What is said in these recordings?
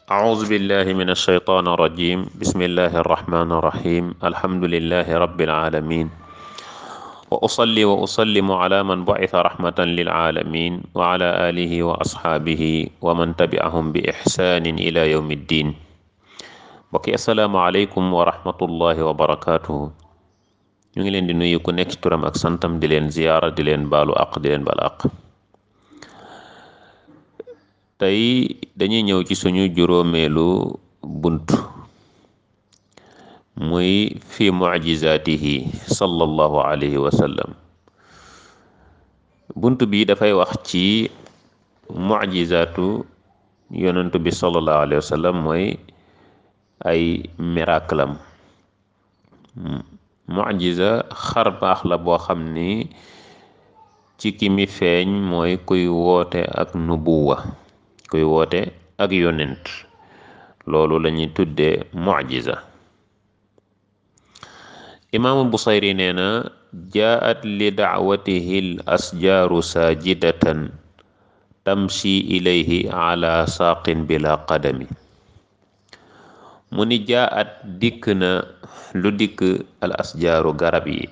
أعوذ بالله من الشيطان الرجيم بسم الله الرحمن الرحيم الحمد لله رب العالمين وأصلي وأسلم على من بعث رحمة للعالمين وعلى آله وأصحابه ومن تبعهم بإحسان إلى يوم الدين mbokki asalaamaaleykum wa rahmatullahi wa barakaatuhu ñu ngi leen di nuyu ku nekk ci turam ak santam di leen ziyaara di leen baalu àq di leen baal àq tey dañuy ñëw ci suñu juróomeelu bunt muy fi mucjizaatihi sallallahu alayhi wa sallam bunt bi dafay wax ci mucjizaatu yonentu bi sallallahu alayhi wa sallam mooy ay miracle am mucjiza xar baax la boo xam ni ci ki mi feeñ mooy kuy woote ak nubuwa kuy woote ak yonent loolu lañuy tuddee mucjiza imaamu busayri nee na jaat li dacwatihi l asjaaru saajidatan tamshi ilayhi ala saaqin bila qadami mu ni jaat dikk na lu dikk al asjaaru garab yi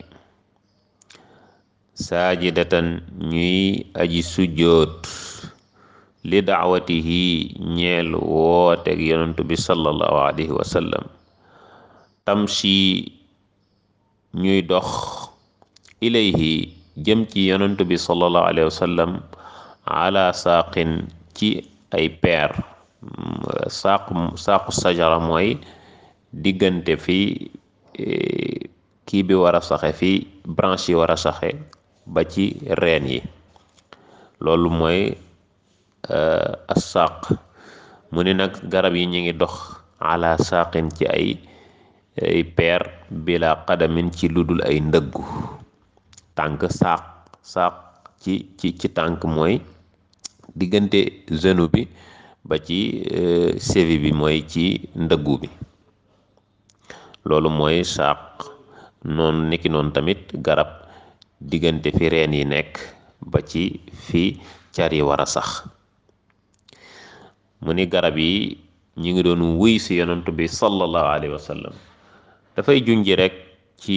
saajidatan ñuy aji sujjoot li daawatihi ñeel wooteeg yonentu bi sallallahu alayhi wa sallam tamshi ñuy dox ilayhi jëm ci yonentu bi sallallahu alayhi wa sallam ala saaqin ci ay peer saaqu saaqu sajara mooy diggante fi kii bi war a saxe fi branche yi war a saxe ba ci reen yi loolu mooy assaaq mu ni nag garab yi ñu ngi dox ala saaqin ci ay ay peer bila qadamin ci ludul ay ndëggu tànk saaq saaq ci ci ci tànk mooy diggante genou bi ba ci sévi bi mooy ci ndëggu bi loolu mooy saaq noonu niki noonu tamit garab diggante fi reen yi nekk ba ci fi car yi war a sax mu ni garab yi ñu ngi doon wuy si yonantu bi sallallahu alayhi wa sallam dafay junji rek ci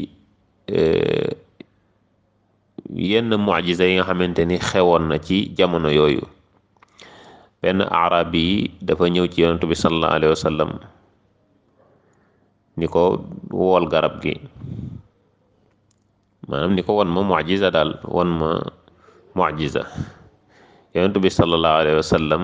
yenn mucjiza yi nga xamante ni xewoon na ci jamono yooyu benn arab yi dafa ñëw ci yonantu bi sallallahu alayhi wa sallam ni ko wool garab gi maanaam ni ko won ma mucjiza daal won ma mucjiza yonentu bi sallallahu alayhi wa sallam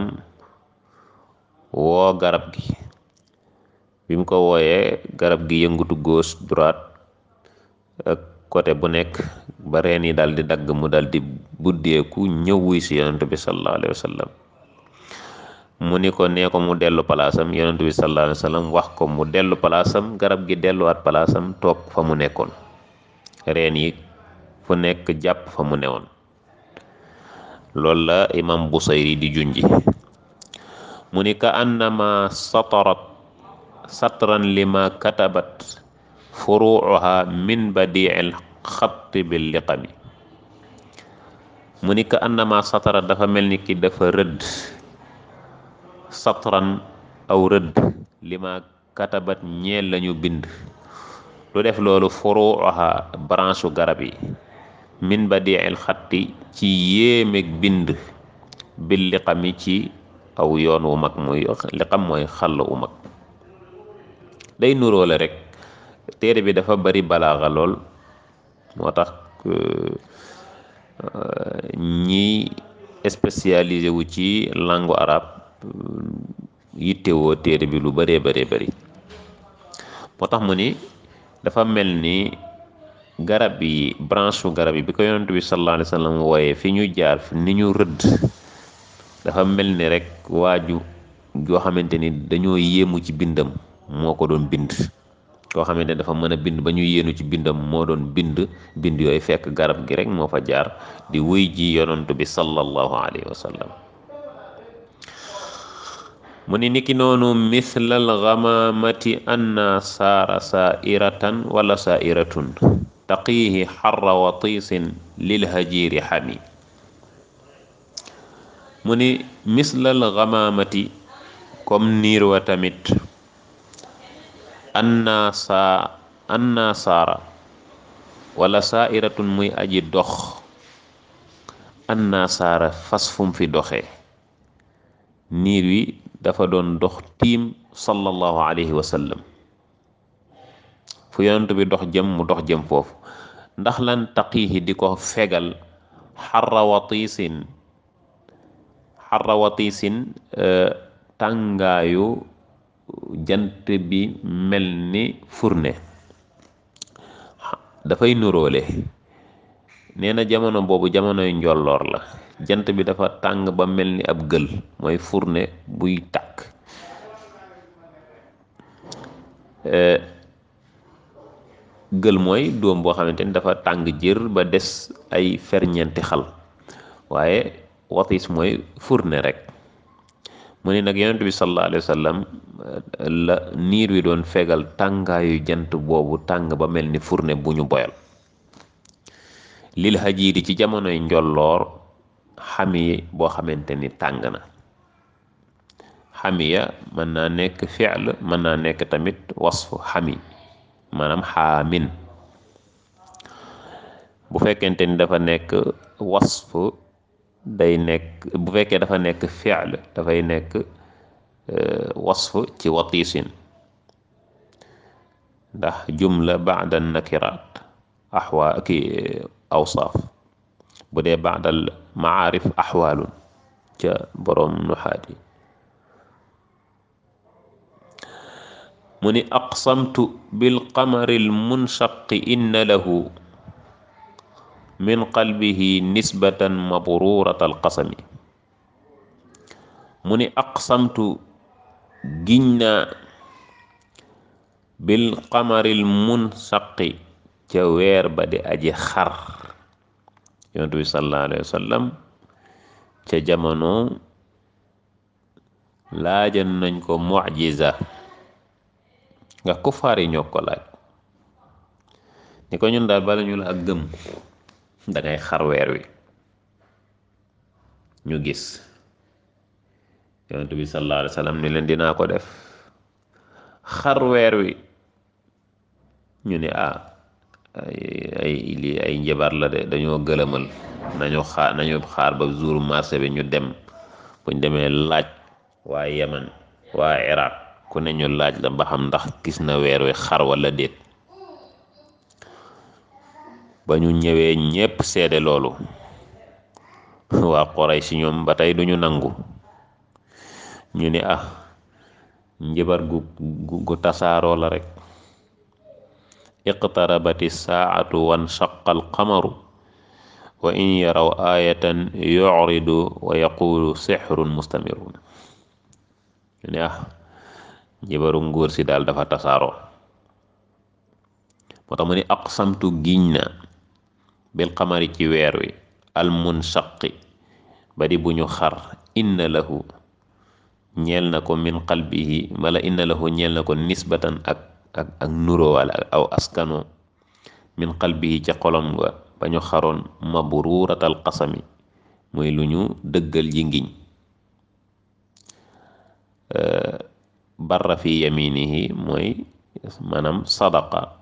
woo garab gi bi mu ko wooyee garab gi yëngutu gauche droite ak côté bu nekk ba reen yi daal di dagg mu daal di buddeeku ñëw wuy si yonentu bi sallallahu alayhi wa sallam mu ni ko nee ko mu dellu palaasam yonentu bi sallallahu alayhi wa sallam wax ko mu dellu palaasam garab gi delluwaat palaasam toog fa mu nekkoon reen yi fu nekk jàpp fa mu newoon loolu la imam busayri di junji mu ni ka annama satarat satran lima katabat furuuha min badiil xatti bil liqami mu ni ka annama satarat dafa mel ni ki dafa rëdd satran aw rëdd lima katabat ñeel lañu bind lu def loolu furuuha branche garab yi min badiil xatti ci yéemeeg bind bil liqami ci aw yoon wu mag muy liqam mooy xàll wu mag day nuróole rek téere bi dafa bari balaaxa lool moo tax ñi spécialisé wu ci langue arabe yittewoo téere bi lu baree baree bari moo tax mu ni dafa mel ni garab yi branche su garab yi bi ko yonent bi sallallahu alayhi wa sallam wooyee fi ñu jaar fi ni ñu rëdd dafa mel ni rek waaju yoo xamante ni dañoo yéemu ci bindam moo ko doon bind koo xamante dafa mën a bind ba ñu yéenu ci bindam moo doon bind bind yooyu fekk garab gi rek moo fa jaar di wuy ji yonent bi sallallahu alayhi wa sallam mu ni niki noonu mislal gamamati anna saara saairatan wala saairatun taqiihi xarra watiisin lil hajiiri xami mu ni mislal gamamati comme niir wa tamit anna saa anna saara wala saairatun muy aji dox anna saara fas fum fi doxee niir wi dafa doon dox tiim sallallahu alayhi wa sallam fu yonent bi dox jëm mu dox jëm foofu ndax lan taqiihi di ko fegal xarra watiisin xarra watiisin tàngaayu jant bi mel ni furne dafay nuróole nee na jamono boobu jamonoy njolloor la jant bi dafa tàng ba mel ni ab gël mooy furne buy tàkk gël mooy doom boo xamante ni dafa tàng jër ba des ay ferñeenti xal waaye watis mooy furne rek mu ne nag yonent bi sallallahu alayhi wa sallam la niir wi doon fegal tàngaayu jant boobu tàng ba mel ni furne bu ñu boyal lil hajiiri ci jamonoy njolloor xami boo xamante ni tàng na xamiya mën naa nekk fi'l mën naa nekk tamit wasfu xami maanaam xaamin bu fekkente ni dafa nekk wasf day nekk bu fekkee dafa nekk fi'l dafay nekk wasf ci watiisin ndax jumla ba'da nakiraat axwaa ki awsaaf bu dee ba'dal maarif axwaalun ca boroom nuxaat yi mu ni aqsamtu bilqamari almunshaqi inna lahu min qalbihi nisbatan mabrurat alqasami mu ni aqsamtu giñ naa bilqamari almunshaqi ca weer ba di aji xar yonent bi sallallahu alayhi wa sallam ca jamono laajan nañ ko mucjiza nga kufaar yi ñoo ko laaj ni ko ñun daal bala ñu la ak gëm dangay xar weer wi ñu gis yonent bi sallallahu alayhi wa sallam ni leen dinaa ko def xar weer wi ñu ne ah ay ay lii ay njabar la de dañoo gëlëmal nañu xaar nañu xaar ba jour marché bi ñu dem buñ demee laaj waa Yaman waa Iraq ku ne ñu laaj la ba xam ndax gis na weer wi xar wala déet ba ñu ñëwee ñépp seede loolu waa Quraysh ñoom ba tey duñu nangu ñu ni ah njabar gu gu tasaaroo la rek iqtarabati saatu wanshaqa alqamaru wa in yaraw ayatan yuridu wa yaqulu sixrun mustamirun ñu ne ah njibaru nguur si daal dafa tasaaroo moo tax mu ni aqsamtu giñ na bil qamari ci weer wi almunshaqi ba di bu ñu xar inna lahu ñeel na ko min qalbihi wala inna lahu ñeel na ko nisbatan ak ak ak nuroo wala aw askano min qalbihi ca xolom nga ba ñu xaroon mabruuratal qasami muy lu ñu dëggal ji ngiñ barra fi yaminihi mooy maanaam sadaqa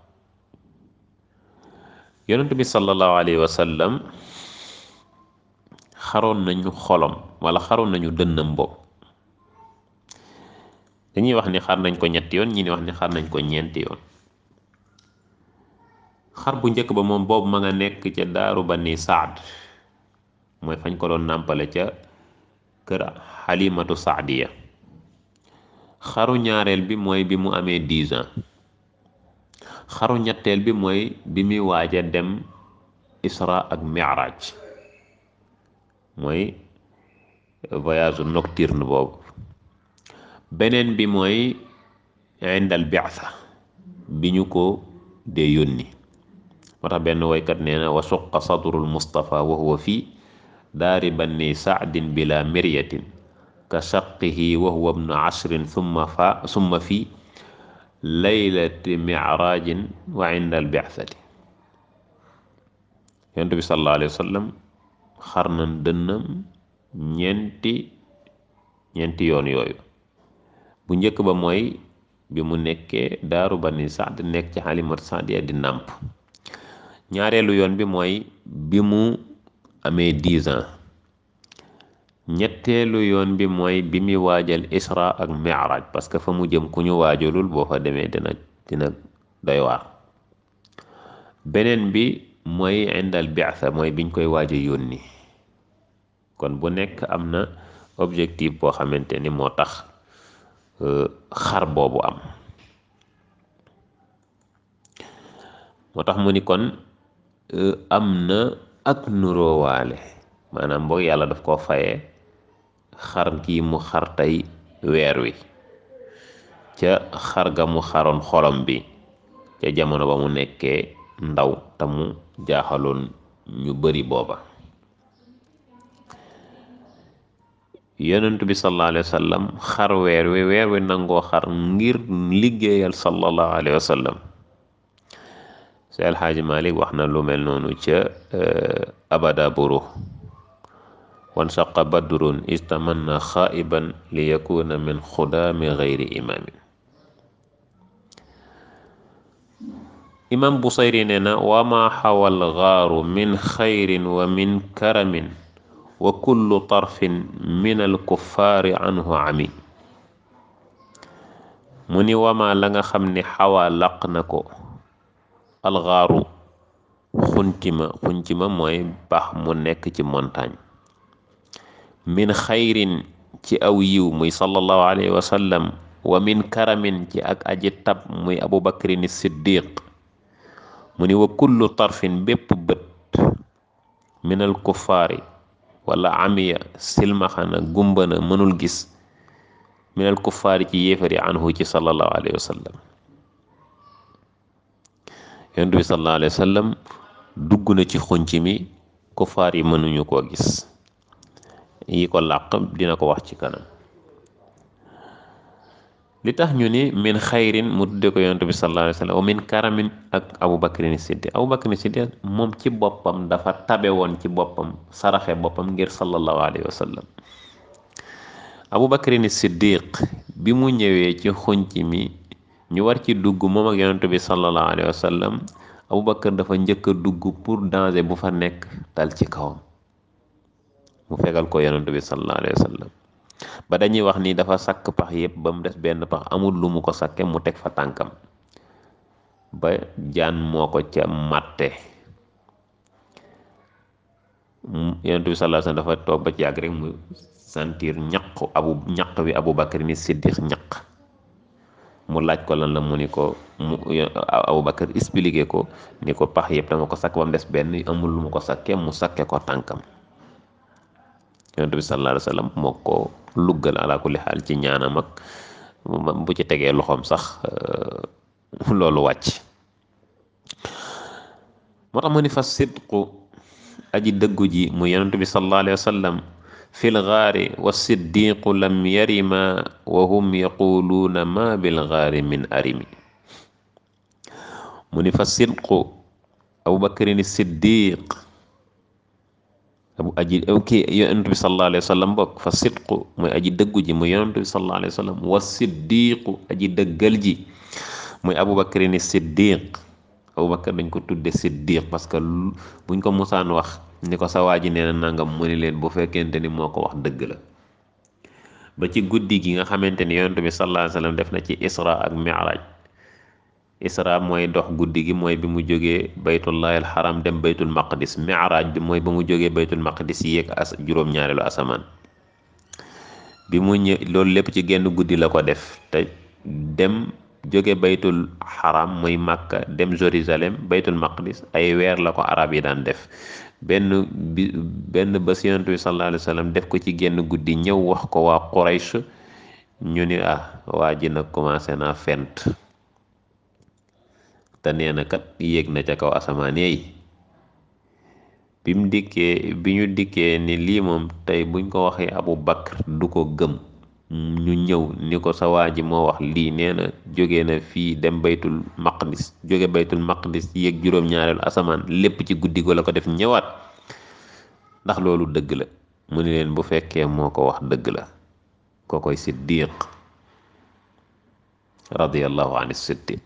yonent bi sallallahu alayhi wa sallam xaroon nañu xolom wala xaroon nañu dënnam bopp dañuy wax ni xar nañ ko ñetti yoon ñi ni wax ni xar nañ ko ñeenti yoon xar bu njëkk ba moom boobu ma nga nekk ca daaru bani saad mooy fañ ko doon nàmpale ca kër xalimatu saadiya xaru ñaareel bi mooy bi mu amee dix ans xaru ñetteel bi mooy bi muy waaja dem isra ak mi'raj mooy voyage nocturne boobu beneen bi mooy indal bi'tha bi ñu ko dee yónni moo tax benn woykat nee na wa suqa sadrul mustafa wa huwa fi daari banni saadin bila miryatin ka shaqihi wa huwa ibnu ashrin summa fa summa fi laylati micrajin wa inda albi'thati yonent bi sallallahu alayhi wa sallam xar na dënnam ñeenti ñeenti yoon yooyu bu njëkk ba mooy bi mu nekkee daaru bani saad nekk ci xalimatu saadiya di nàmp ñaareelu yoon bi mooy bi mu amee dix ans ñetteelu yoon bi mooy bi muy waajal isra ak mi'raj parce que fa mu jëm ku ñu waajalul boo fa demee dina dina doy waar beneen bi mooy indal bi'sa mooy biñ koy waaja yónni kon bu nekk am na objectif boo xamante ni moo tax xar boobu am moo tax mu ni kon am na ak nuróowaale maanaam boog yàlla daf koo fayee xar kii mu xar tey weer wi ca xar ga mu xaroon xolom bi ca jamono ba mu nekkee ndaw te mu jaaxaloon ñu bari booba yonent bi sallallahu alayhi wa sallam xar weer wi weer wi nangoo xar ngir liggéeyal sallallahu alayhi wa sallam si alxaaji malik wax na lu mel noonu ca abada buru wan saqa badrun istamanna xaiban li yakuna min xudaami gayri imaamin imam busayri nee na wama xawal gaaru min xayrin wa min karamin wa kullu tarfin min alkuffaari anhu ami mu ni wama la nga xam ni xawaa laq na ko alxaaru xuntima xuntima mooy bax mu nekk ci montagne min xayrin ci aw yiw muy sallallahu alayhi wa sallam wa min karamin ci ak aji tab muy abu bakrin siddiq mu ni wa kullu tarfin bépp bët minal kuffaari wala amiya silmaxana gumbana mënul gis minal kuffaari ci yéefari anhu ci sallallahu alayhi wa sallam yonent bi sallallahu alayhi wa sallam dugg na ci xunc mi kuffaar yi mënuñu koo gis yi ko làq dina ko wax ci kanam li tax ñu ni min xayrin mu tudde ko yonent bi sallallahu alayhi wa sallam wa min karamin ak abu bakrin siddiq abu bakrin siddiq moom ci boppam dafa tabe woon ci boppam saraxe boppam ngir sallallahu alayhi wa sallam abu bakrin siddiq bi mu ñëwee ci xunc mi ñu war ci dugg moom ak yonent bi sallallahu alayhi wa sallam abu bakar dafa njëkk a dugg pour danger bu fa nekk dal ci kawam mu fegal ko yonent bi sallallahu alayhi wa sallam ba dañuy wax ni dafa sakk pax yépp ba mu des benn pax amul lu mu ko sakke mu teg fa tànkam ba jaan moo ko ca màtte yonent bi sallallahu alayhi wa sallam dafa toog ba ci yàgg rek mu sentir ñaq abu ñaq wi abu bakar ni siddiq ñaq mu laaj ko lan la mu ni ko mu abu bakar expliqué ko ni ko pax yépp dama ko sakk ba mu des benn amul lu mu ko sakke mu sakke ko tànkam yonent bi sallallahu alayhi wa sallam moo ko luggal ala kulli xaal ci ñaanam ak bu ci tegee loxoom sax loolu wàcc moo tax mu ni fa sidqu aji dëggu ji mu yonent bi sallallahu alayhi wa sallam fil gaari wa siddiqu lam yarima wa hum yaquluuna ma bil gaari min arimi mu ni fa sidqu abu bakrin siddiq abu aji kii yonent bi sallallahu alayhi wa sallam bokk fa sidqu mooy aji dëggu ji muy yonent bi sallallahu alayhi wa sallam wa siddiqu aji dëggal ji muy abu bakrin siddiq abu bakar dañ ko tudde siddiq parce que buñ ko musaan wax ni ko sa waa ji nee na nangam mu ni leen bu fekkente ni moo ko wax dëgg la ba ci guddi gi nga xamante ni yonent bi sallallahu alayhi wa sallam def na ci isra ak mi'raj isra mooy dox guddi gi mooy bi mu jógee baytullahi alxaram dem baytul maqdis mi'raj bi mooy ba mu jógee baytul maqdis yéeg as juróom-ñaareelu asamaan bi mu ñë loolu lépp ci genn guddi la ko def te dem jóge baytul xaram muy màkka dem jérusalem baytul maqdis ay weer la ko arab yi daan def benn bi benn bés yonent bi sallallahu alayhi wa sallam def ko ci genn guddi ñëw wax ko waa Quraysh ñu ni ah waa ji nag commencé naa fent te nee na kat yéeg na ca kaw asamaan yi bi mu dikkee bi ñu dikkee ni lii moom tey buñ ko waxee Abu Bakr du ko gëm ñu ñëw ni ko sa waa ji moo wax lii nee na jóge na fii dem baytul maqdis jóge baytul maqdis yéeg juróom-ñaareelu asamaan lépp ci guddi go la ko def ñëwaat ndax loolu dëgg la mu ni leen bu fekkee moo ko wax dëgg la koo koy siddiq radiallahu an siddiq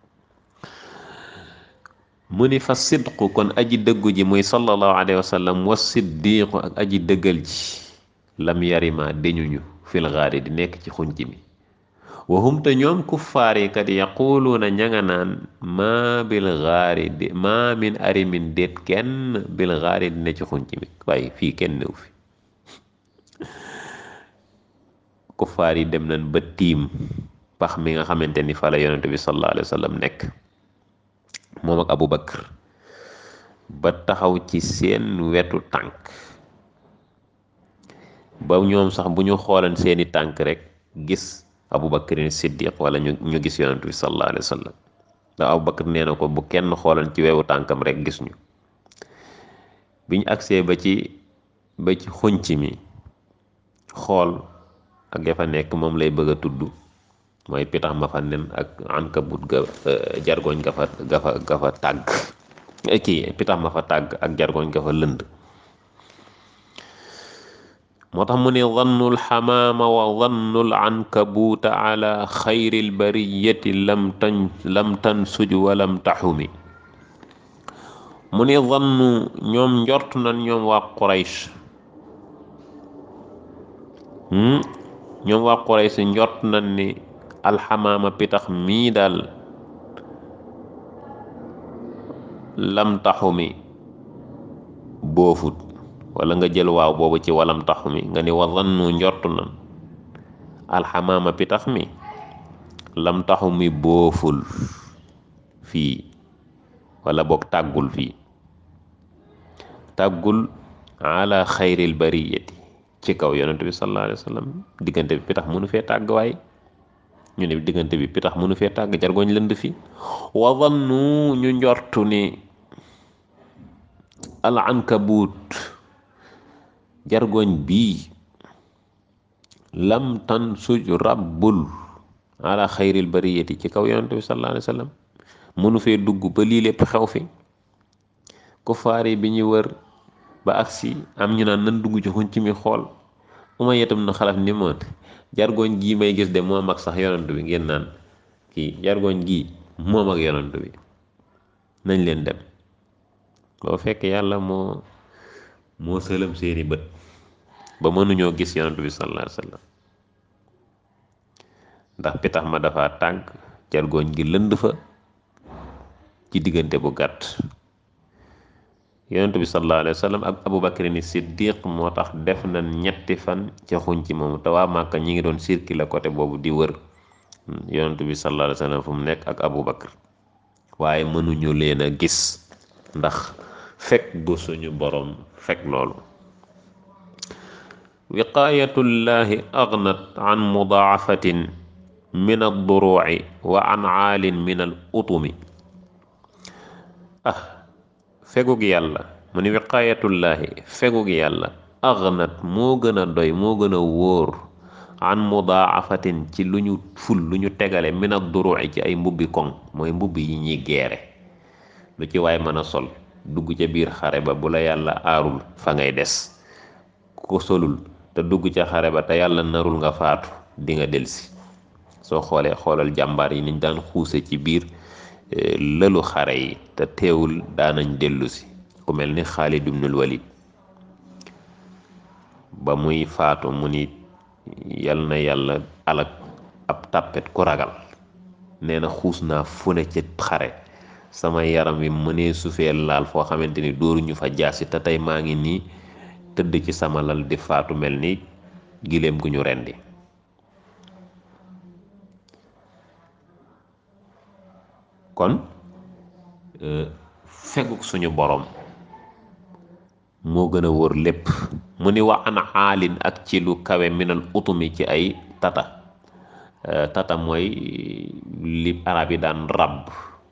mu ni fa sidqu kon aji dëggu ji muy sallallahu alayhi wa sallam wa siddiqu ak aji dëggal ji lam yarima deñuñu fil gaari di nekk ci xunc mi wahum te ñoom kuffaar yi kat yaquluuna ña nga naan maa bil gaari di maa min arimin déet kenn bil gaari di ne ci xunc mi waaye fii kenn néew fi kuffaar yi dem nañ ba tiim pax mi nga xamante ni fa la yonent bi sallallahu alayhi wa sallam nekk moom ak Abu Bakar ba taxaw ci seen wetu tànk ba ñoom sax bu ñu xoolan seeni tànk rek gis Abu Bakar Siddiq wala ñu ñu gis yonent bi sallallahu alayhi wa sallam ndax Abu Bakar nee na ko bu kenn xoolan ci wewu tànkam rek gis ñu biñ agsee ba ci ba ci xunc mi xool ak ya fa nekk moom lay bëgg a tudd mooy pitax ma fa nen ak ankabut ga jargoñ ga fa ga fa ga fa tàgg kii pitax ma fa tàgg ak jargoñ ga fa lënd moo tax mu ne dannul xamaama wa dannul ankabuuta ala xayril bariyati lam tan lam tansuj wa lam taxumi mu ne dannu ñoom njort nañ ñoom waa Quraysh ñoom waa Quraysh njort nañ ni alxamaama pitax mii daal lam taxumi boofut wala nga jël waaw boobu ci walam taxumi nga ni wa zannu njort nan alxamaama pitax mi lam taxumi booful fii wala boog tàggul fii tàggul ala xayril bariyati ci kaw yonent bi sallallahu alayhi wa sallam diggante bi pitax mënu fee tàgg waay ñu ne diggante bi pitax mënu fee tàgg jargoñ lënd fi wa zannu ñu njortu ni al ankabut jargoñ bii lam tan suj rabbul ala xayril bariyati ci kaw yonent bi sallallahu alayhi wa sallam mënu fee dugg ba lii lépp xew fi kufaar yi bi ñu wër ba agsi am ñu naan nan dugg ci xunc mi xool uma yetam na xalaf ni moon jargoñ gii may gis de moom ak sax yonent bi ngeen naan kii jargoñ gii moom ak yonent bi nañ leen dem boo fekk yàlla moo moo sëlëm seeni bët ba mënuñoo gis yonent bi sallallahu alayhi wa sallam ndax pitax ma dafa tànk jargoñ gi lënd fa ci diggante bu gàtt yonent bi sallallahu alayhi wa sallam ak Abubakar ni Siddiq moo tax def na ñetti fan ca xuñ ci moomu te waa Màkka ñi ngi doon circuler côté boobu di wër yonent bi sallallahu alayhi wa sallam fu mu nekk ak Abubakar waaye mënuñu leen a gis ndax fekk bu suñu borom fekk loolu wiqaayatullahi aghnat an mudaafatin min ad-duru'i wa an aalin min al utumi ah fegug yàlla mu ni wiqaayatullaahi fegug yàlla aghnat moo gën a doy moo gën a wóor an mudaafatin ci lu ñu ful lu ñu tegale min ad-duru'i ci ay mbubbi koŋ mooy mbubbi yi ñuy geere lu ci waay mën a sol dugg ca biir xare ba bu la yàlla aarul fa ngay des ku ko solul te dugg ca xare ba te yàlla narul nga faatu di nga delsi soo xoolee xoolal jàmbaar yi niñ daan xuuse ci biir lëlu xare yi te teewul daanañ dellu si ku mel ni Xaalid ibnul Walid ba muy faatu mu ni yal na yàlla alak ab tàppet ku ragal nee na xuus naa fu ne ci xare sama yaram wi mënee sufee laal foo xamante ni dóoruñu fa jaasi te tey maa ngi nii tëdd ci sama lal di faatu mel ni giléem gu ñu rendi kon feguk suñu borom moo gën a wóor lépp mu ni wa an aalin ak ci lu kawe minal utumi ci ay tata tata mooy li arab yi daan ràbb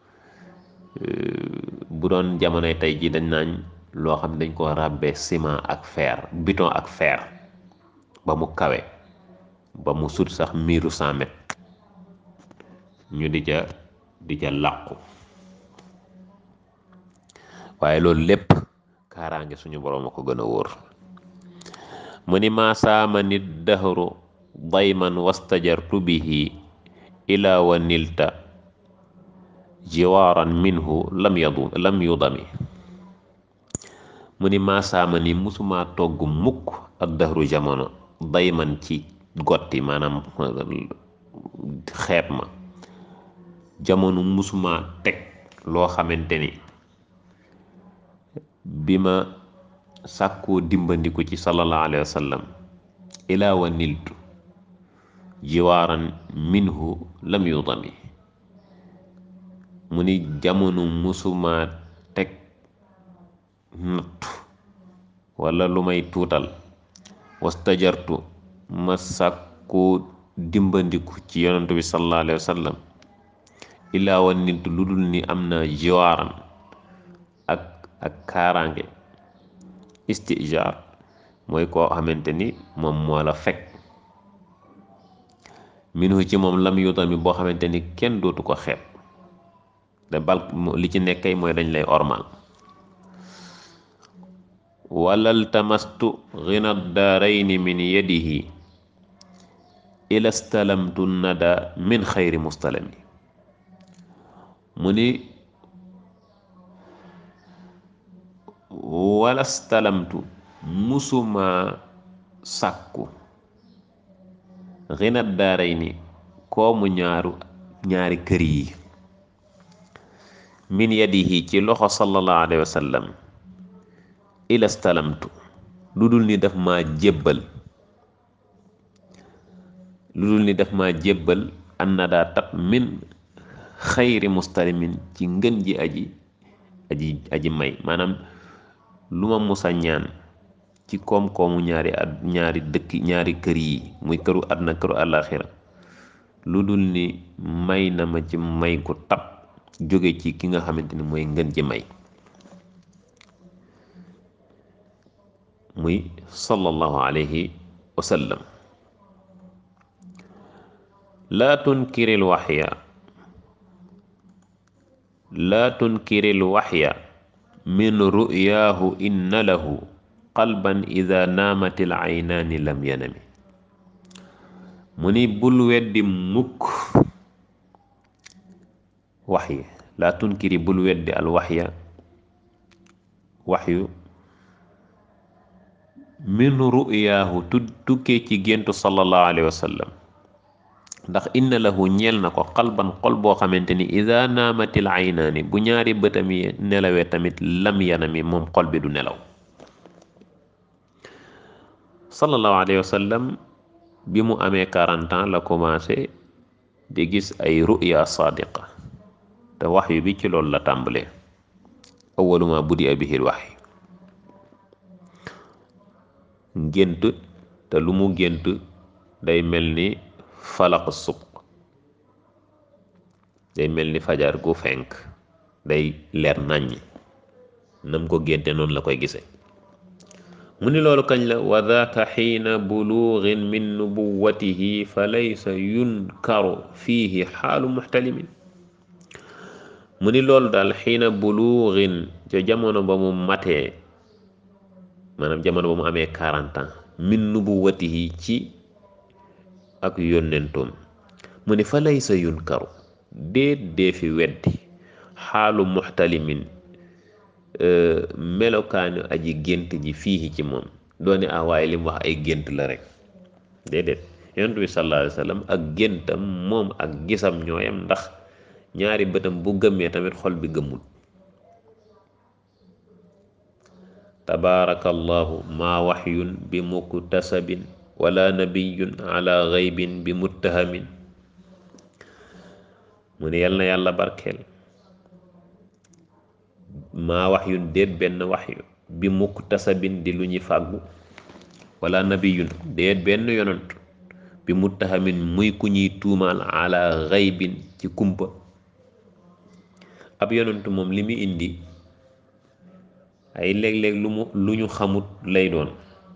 bu doon jamonoy tey ji dañ naañ loo xam ne dañ ko ràbbee ciment ak fer béton ak fer ba mu kawe ba mu sut sax miiru cent mètres ñu di ca di ca làqu waaye loolu lépp kaaraange suñu boroom a ko gën a wóor mu ni maasaama nit dahru dayman wastajartu bihi ila wa nilta jiwaaran minhu lam yadu lam yudami mu ni maasaama ni musuma togg mukk ak dahru jamono dayman ci gotti maanaam xeeb ma jamono musuma teg loo xamante ni bi ma sàkkoo dimbandiku ci sallallahu alayhi wa sallam ilaa wa niltu jiwaaran minhu lam yudami mu ni jamono musuma teg nattu wala lu may tuutal wastajartu ma sàkkoo dimbandiku ci yonantu bi sallallahu alayhi wa sallam ilaa wa niltu lu dul ni am na jiwaaran ak ak kaaraange istijaar mooy koo xamante ni moom moo la fekk minhu ci moom lam yutami boo xamante ni kenn dootu ko xeeb te bal li ci nekkay mooy dañ lay ormal walal tamastu ghina daarayni min yadihi ila stalamtu nada min xayri mustalami mu ni wala stalamtu musuma sàkku xinat daaray ni koomu ñaaru ñaari kër yi min yadihi ci loxo sallallahu alayhi wa sallam ila stalamtu lu dul ni daf ma jébbal lu dul ni daf ma jébbal an na daa tab min xayri mustalimin ci ngën ji aji aji aji may maanaam lu ma musa ñaan ci koom-koomu ñaari at ñaari dëkk ñaari kër yi muy këru àdduna këru àllaaxira lu dul ni may na ma ci may gu tab jóge ci ki nga xamante ni mooy ngën ji may muy sallallahu alayhi wa sallam laa tunkiril waxya laa tunkiril waxya min ru'yaahu inna lahu qalban ida naamatil aynaani lam yanami mu ni bul weddi mukk waxyi laa tunkiri bul weddi al waxya waxyu min ru'yaahu tu tukkee ci géntu sallallahu alayhi wa sallam ndax inna lahu ñeel na ko xalban xol boo xamante ni ida naamatil aynaani bu ñaari bëtam yi nelawee tamit lam yanami moom xol bi du nelaw sallallahu alayhi wa sallam bi mu amee 40 ans la commencé di gis ay ruya sadiqa te waxyu bi ci loolu la tàmbalee awwaluma budi a bihil waxyi gént te lu mu gént day mel ni falaq suq day mel ni fajar gu fenk day leer naññ nam ko génte noonu la koy gise mu ni loolu kañ la wa daaka xiina buluugin min nubuwatihi fa laysa yunkaru fiihi xaalu muxtalimin mu ni loolu daal xiina buluugin ca jamono ba mu matee maanaam jamono ba mu amee 40 ans min nubuwatihi ci ak yónnentoom mu ni fa laysa yunkaru déet dee fi weddi xaalu muxtalimin melokaanu aji gént ji fii ci moom doone ah waaye li mu wax ay gént la rek déedéet yonent bi sallallahu alayhi wa sallam ak géntam moom ak gisam ñooyam ndax ñaari bëtam bu gëmmee tamit xol bi gëmmul tabaarakallahu maa waxyun bi muktasabin wala nabiyun ala gaybin bi muttahamin mu ne yal na yàlla barkeel maa waxyun déet benn waxyu bi muktasabin di lu ñuy fàggu wala nabiyun déet benn yonant bi muttahamin muy ku ñuy tuumaal ala gaybin ci kumpa ab yonantu moom li mu indi ay léeg-léeg lu mu lu ñu xamut lay doon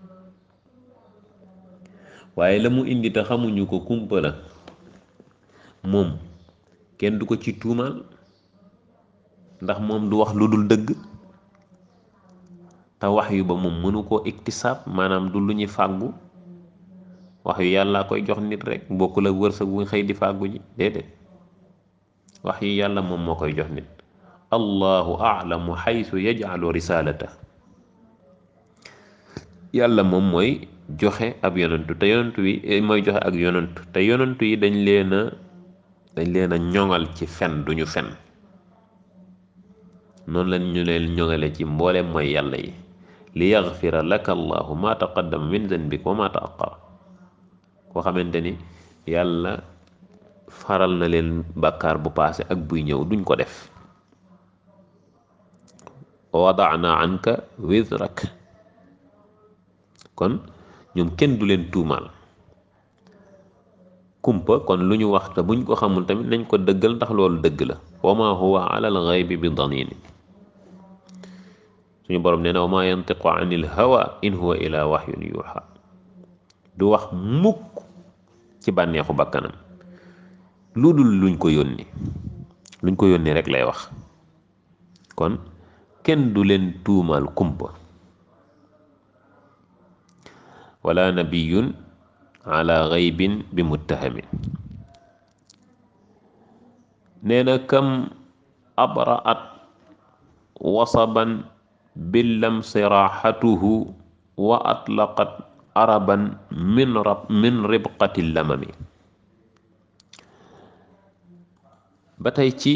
waaye la mu indi te xamuñu ko kumpa la moom kenn du ko ci tuumaal ndax moom du wax lu dul dëgg te wax yu ba moom mënu koo iktisaab maanaam du lu ñuy fàggu wax yu yàlla koy jox nit rek bokkul ak wërsëg bu xëy di fàggu ji déedéet wax yu yàlla moom moo koy jox nit allahu aalamu xaytu yajcalu risalata yàlla moom mooy joxe ab yonantu te yonantu yi mooy joxe ak yonantu te yonantu yi dañ leen a dañ leen a ñoŋal ci fen duñu fen noonu lañ ñu leen ñoŋale ci mboolem mooy yàlla yi li yaxfira laka allahu ma taqaddama min zanbika wa ma taaqara koo xamante ni yàlla faral na leen bàkkaar bu paase ak buy ñëw duñ ko def wadana anka wizrak kon ñoom kenn du leen tuumaal kumpa kon lu ñu wax te buñ ko xamul tamit nañ ko dëggal ndax loolu dëgg la wa ma huwa ala al ghaybi bi danini suñu borom nee na wa ma yantiqu anil hawa in huwa ila wahyun yuha du wax mukk ci bànneexu bakkanam lu dul luñ ko yónni luñ ko yónni rek lay wax kon kenn du leen tuumaal kumpa wala nabiyun ala ghaybin bi muttahamin nee na kam abraat wasaban billam siraxatuhu wa atlaqat araban min rab min ribqati lamami ba tey ci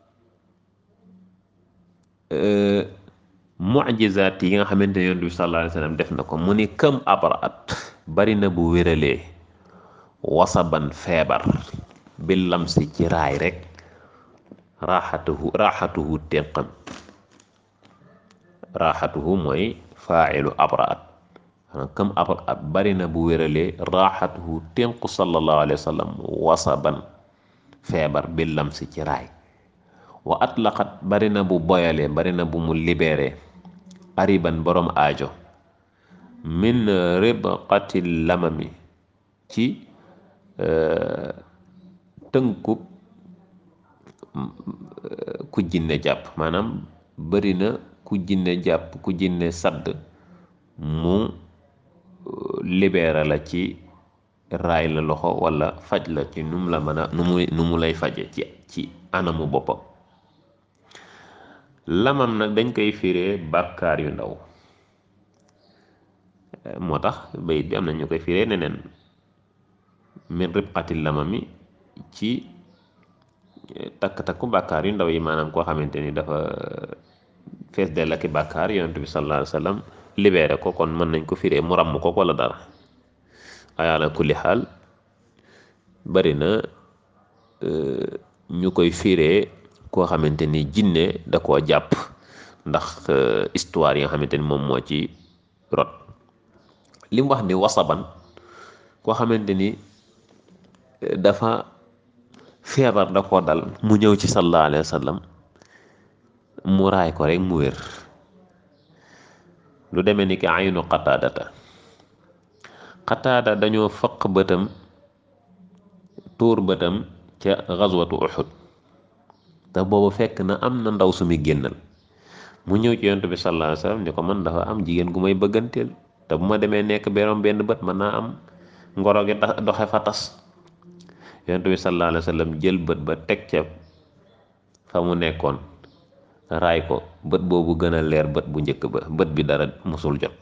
mucjizaat yi nga xamante ne yonent bi sallallahu alayhi wa sallam def na ko mu ni kam abraat bari na bu wéralee wasaban feebar bi lamsi ci raay rek raaxatuhu raaxatuhu ténqam raaxatuhu mooy faacilu abraat kam abraat bari na bu wéralee raaxatuhu ténqu sallallahu alayhi wa sallam wasaban feebar bi lamsi ci raay wa atlaqat bari na bu boyalee bari na bu mu libéré ariban borom aajo min ribqati lamami ci tënkub ku jinne jàpp maanaam bari na ku jinne jàpp ku jinne sadd mu libéré la ci raay la loxo walla faj la ci nu mu la mën a nu mu nu mu lay faje ci ci anamu boppam lamam nag dañ koy firee bàkkaar yu ndaw moo tax bayit bi am na ñu koy firee neneen min ribqati lamami ci takk-takku bàkkaar yu ndaw yi maanaam koo xamante ni dafa fees dell ak i bàkkaar yonent bi sallallahu alayhi wa sallam libéré ko kon mën nañ ko firee mu ràmm ko wala dara ay ala kulli xaal bari na ñu koy firee koo xamante ni jinne da koo jàpp ndax histoire yi nga xamante ni moom moo ci rot li mu wax ni wasaban koo xamante ni dafa feebar da koo dal mu ñëw ci sallallahu alayhi wa sallam mu raay ko rek mu wér lu demee ni ki aynu qataadata qataada dañoo fëq bëtam tuur bëtam ca gazwatu uxud te boobu fekk na am na ndaw su muy génnal mu ñëw ci yonent bi sallallahu alayhi wa sallam ni ko man dafa am jigéen gu may bëgganteel te bu ma demee nekk beroom benn bët mën naa am ngoro gi doxe fa tas yonent bi sallallahu alayhi wa sallam jël bët ba teg ca fa mu nekkoon raay ko bët boobu gën a leer bët bu njëkk ba bët bi dara musul jot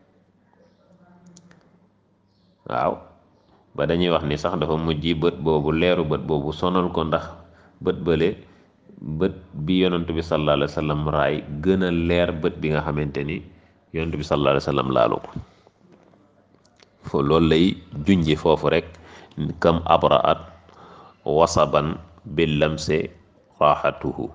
waaw ba dañuy wax ni sax dafa mujj bët boobu leeru bët boobu sonal ko ndax bët bële bët bi yonent bi sallallahu alayhi wa sallam raay gën a leer bët bi nga xamante ni yonent bi sallallahu alayhi wa sallam laalu ko fo loolu lay junji foofu rek kam abraat wasaban bi lamse raaxatuhu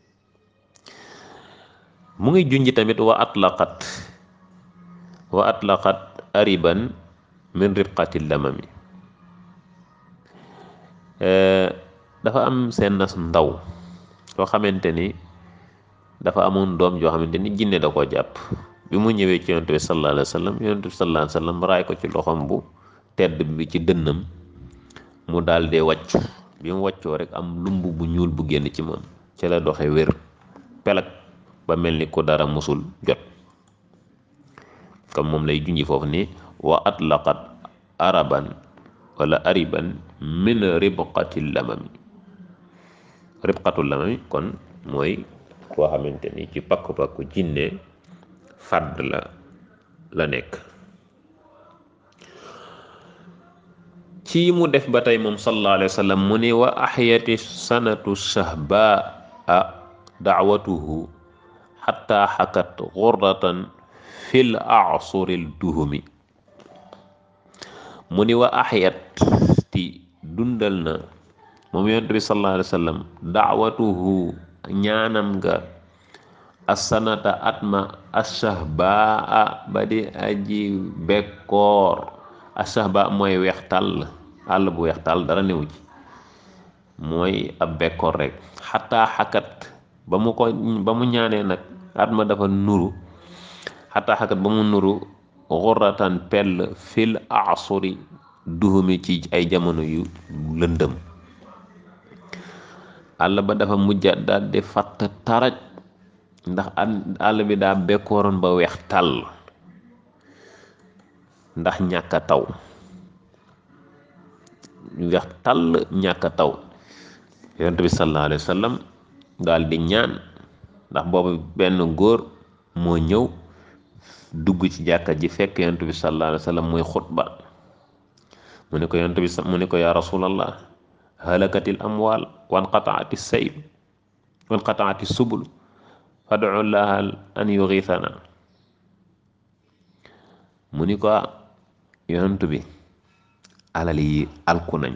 mu ngi junji tamit wa atlaqat wa atlaqat ariban min ribqati lamami dafa am seen nas ndaw soo xamante ni dafa amoon doom joo xamante ni jinne da koo jàpp bi mu ñëwee ci yonent bi sallallahu alayhi wa sallam yonent bi sallallahu alayhi wa sallam raay ko ci loxoom bu tedd bi ci dënnam mu daal dee wàccu bi mu wàccoo rek am lumb bu ñuul bu génn ci moom ci la doxe wér pelak ba mel ni ku dara musul jot comme moom lay junji foofu ni wa atlaqat araban wala ariban min ribqati lamami ribqatu lamami kon mooy koo xamante ni ci pakku-pakku jinne fàdd la la nekk ci mu def ba tey moom sallallahu alayhi wa sallam mu ni wa axyati sanatu shahbaa daawatuhu xatta xakat xurratan fil asuril duhumi mu ni wa axyat ti dundal na moom yonent bi sallallahu alayhi wa sallam daawatuhu ñaanam nga asanata atma ashahbaa ba di aji bekkoor ashahba mooy weex tàll àll bu weex tàll dara newu ci mooy ab bekkoor rek xataa xakat ba mu ko ba mu ñaanee nag atma dafa nuru xataa xakat ba mu nuru xuratan pell fil asuri duhumi ci ay jamono yu lëndëm àll ba dafa mujjat daal di fatt taraj ndax àll bi daa bekkooroon ba weex tàll ndax ñàkk a taw weex tàll ñàkk a taw yonent bi sallallahu alayhi wa sallam daal di ñaan ndax boobu benn góor moo ñëw dugg ci jàkka ji fekk yonent bi sallallahu alayhi wa sallam muy xutba mu ne ko yonent bi mu ne ko yaa rasulallah halakatil amwaal wanqataati sayl wanqataati subul fadu llaha an yugisana mu ni ko yonent bi alal yi alku nañ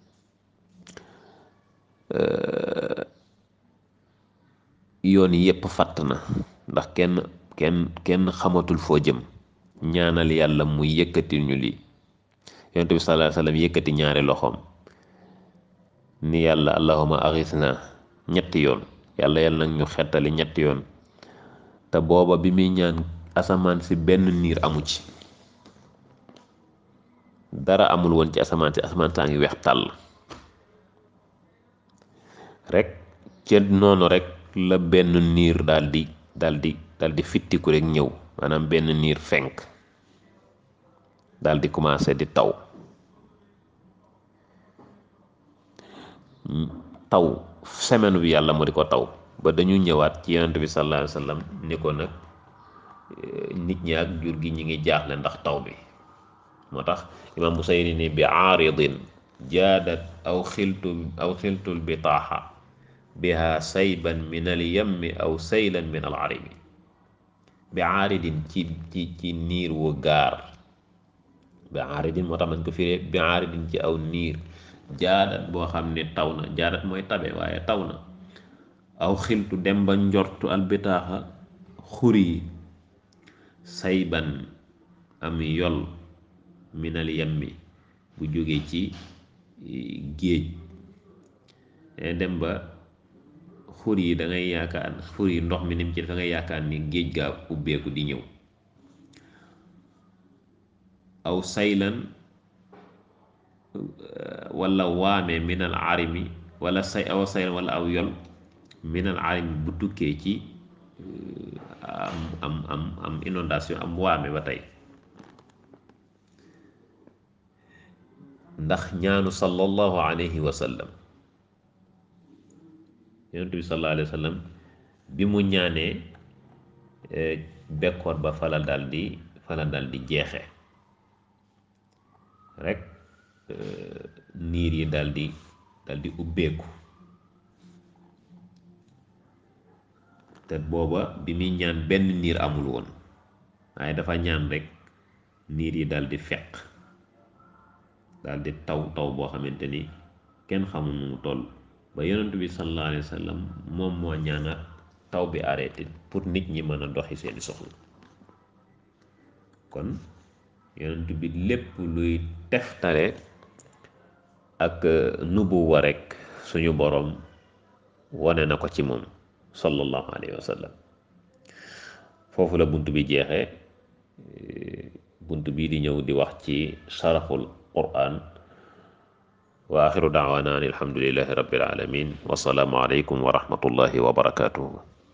yoon yépp fatt na ndax kenn kenn kenn xamatul foo jëm ñaanal yàlla mu yëkkati ñu lii yonent bi sallallahu alayhi wasallam yëkkati ñaari loxoom ni yàlla allahuma axisna ñetti yoon yàlla yàlla nag ñu xettali ñetti yoon te booba bi muy ñaan asamaan si benn niir amu ci dara amul woon ci asamaan si asamaan saa ngi weex tàll rek ca noonu rek la benn niir daal di daal di daal di fittiku rek ñëw maanaam benn niir fenk daal di commencé di taw taw semaine bi yàlla mu di ko taw ba dañu ñëwaat ci yonent bi sallallahu alayhi wa sallam ni ko nag nit ñi ak jur gi ñi ngi jaaxle ndax taw bi moo tax imam Busayri ni bi aaridin jaadat aw xiltu aw xiltul bitaaxa biha sayban min al yammi aw saylan min al arimi bi aaridin ci ci ci niir wu gaar bi aaridin moo tax man ko firee bi aaridin ci aw niir jaadat boo xam ne taw na jaadat mooy tabe waaye taw na aw xiltu dem ba njortu albitaaxa xur yi sayban am yol minal yammi bu jóge ci géej dem ba xur yi da ngay yaakaar xur yi ndox mi nim ci da ngay yaakaar ni géej gaa ubbeeku di ñëw aw saylan wala waame minal arimi wala say aw saylan wala aw yol minal arimi bu tukkee ci am am am am inondation am waame ba tey ndax ñaanu sallallahu alayhi wa sallam yonent bi sallallahu alayhi wa sallam bi mu ñaanee bekkoor ba fala dal di fala dal di jeexe rek niir yi dal di dal di ubbeeku te booba bi muy ñaan benn niir amul woon waaye dafa ñaan rek niir yi dal di feq dal di taw taw boo xamante ni kenn xamul nu mu toll ba yonent bi sallallahu alayhi wa sallam moom moo ñaanaat taw bi arrêté pour nit ñi mën a doxi seeni soxla kon yonent bi lépp luy teftale ak nubuwa rek suñu boroom wane na ko ci moom sallallahu alayhi wa sallam foofu la bunt bi jeexee bunt bii di ñëw di wax ci sharaful qur'an wa axiru daawana an alhamdulillahi rabbil alamin wa salaamu alaykum wa rahmatullahi wa barakatuhu